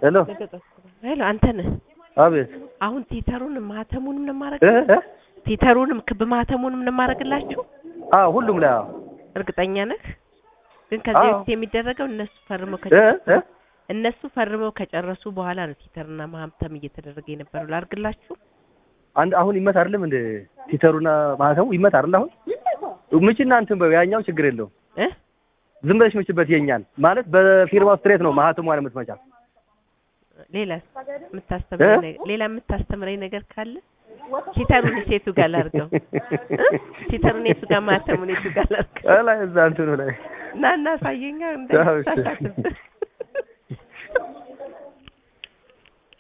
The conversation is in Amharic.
ሄሎ ሄሎ አንተ ነህ? አቤት አሁን ቲተሩንም ማህተሙንም ነው ማረግ እ እ ቲተሩንም ክብ ማህተሙንም ነው ማረግላችሁ? አዎ ሁሉም ላይ አዎ እርግጠኛ ነህ? ግን ከዚህ አዎ። በፊት የሚደረገው እነሱ ፈርመው እ ከጨረሱ እ እነሱ ፈርመው ከጨረሱ በኋላ ነው ቲተርና ማህተም እየተደረገ የነበረው። ላርግላችሁ? አንድ አሁን ይመት አይደለም እንደ ቲተሩና ማህተሙ ይመት አይደል አሁን ምችና እንትን በው ያኛው ችግር የለውም እ ዝም ብለሽ ምችበት የኛን ማለት በፊርማው ስትሬት ነው ማህተሙ አለ የምትመጫ ሌላ የምታስተምረኝ እ? ነገር ሌላ የምታስተምረኝ ነገር ካለ ቲተሩን ሴቱ ጋር ላርገው እ? ቲተሩን የቱ ጋር ማህተሙን የቱ ጋር ላርገው? ላይ እዛ እንትኑ ላይ ና እና ሳየኛ አዎ፣ እሺ። እንዳይሳሳትብህ